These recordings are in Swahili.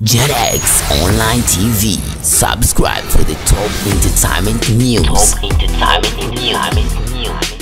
JetX Online TV. Subscribe for the top entertainment news. Top entertainment news.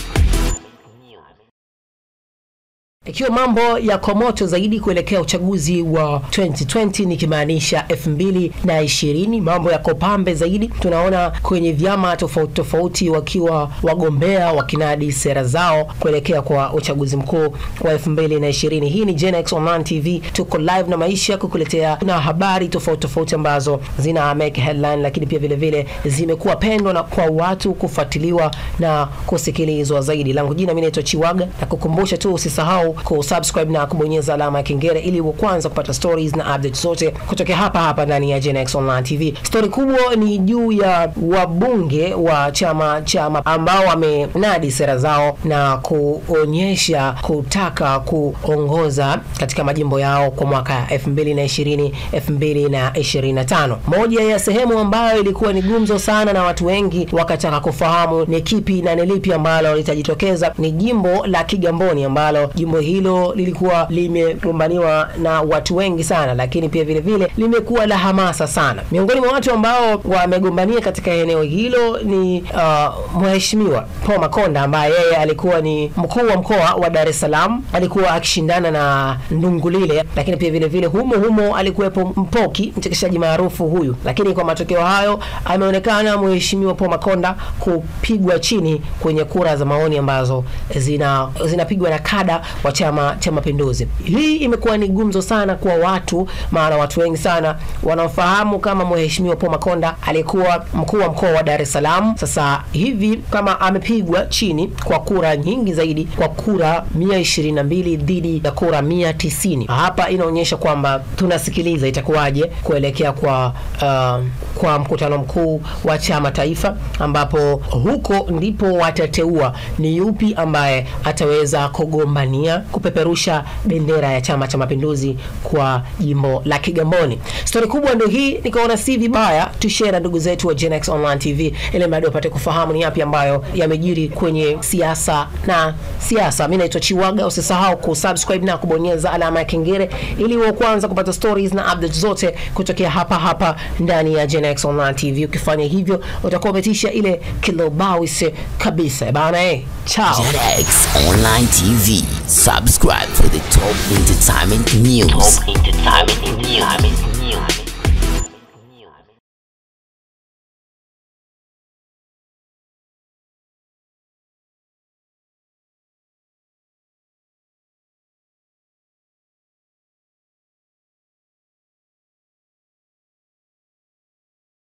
Ikiwa mambo yako moto zaidi kuelekea uchaguzi wa 2020 nikimaanisha 2020, mambo yako pambe zaidi. Tunaona kwenye vyama tofauti tofauti wakiwa wagombea wakinadi sera zao kuelekea kwa uchaguzi mkuu wa 2020. Hii ni Gen X Online TV, tuko live na maisha kukuletea na habari tofauti tofauti ambazo zina make headline, lakini pia vile vile zimekuwa pendwa na kwa watu kufuatiliwa na kusikilizwa zaidi. Langu jina mimi naitwa Chiwaga, na kukumbusha tu usisahau kusubscribe na kubonyeza alama ya kengele ili uwe kwanza kupata stories na updates zote kutokea hapa hapa ndani ya Gen X Online TV. Story kubwa ni juu ya wabunge wa chama chama ambao wamenadi sera zao na kuonyesha kutaka kuongoza katika majimbo yao kwa mwaka 2020 2025. Moja ya sehemu ambayo ilikuwa ni gumzo sana na watu wengi wakataka kufahamu ni kipi na ni lipi ambalo litajitokeza ni jimbo la Kigamboni ambalo jimbo hilo lilikuwa limegombaniwa na watu wengi sana, lakini pia vile vile limekuwa la hamasa sana. Miongoni mwa watu ambao wamegombania katika eneo hilo ni uh, mheshimiwa Paul Makonda ambaye yeye alikuwa ni mkuu wa mkoa wa Dar es Salaam, alikuwa akishindana na Ndungulile, lakini pia vile vile humo humo alikuwepo Mpoki, mchekeshaji maarufu huyu, lakini kwa matokeo hayo ameonekana mheshimiwa Paul Makonda kupigwa chini kwenye kura za maoni ambazo zina zinapigwa na kada wa Chama cha Mapinduzi. Hii imekuwa ni gumzo sana kwa watu, maana watu wengi sana wanaofahamu kama mheshimiwa Paul Makonda alikuwa mkuu wa mkoa wa Dar es Salaam. Sasa hivi kama amepigwa chini kwa kura nyingi zaidi, kwa kura 122 dhidi ya kura 190, hapa inaonyesha kwamba tunasikiliza itakuwaje kuelekea kwa uh, kwa mkutano mkuu wa chama taifa, ambapo huko ndipo watateua ni yupi ambaye ataweza kugombania kupeperusha bendera ya Chama cha Mapinduzi kwa jimbo la Kigamboni. Stori kubwa ndio hii, nikaona si vibaya tushare na ndugu zetu wa Gen X Online TV ili mradi wapate kufahamu ni yapi ambayo yamejiri kwenye siasa na siasa. Mimi naitwa Chiwaga, usisahau kusubscribe na kubonyeza alama ya kengele ili uwe kwanza kupata stories na updates zote kutokea hapa hapa ndani ya Gen X Online TV. Ukifanya hivyo utakuwa umetisha ile kilobawise kabisa bana. Eh, chao. JetX Online TV. Subscribe for the top entertainment news. Top entertainment news.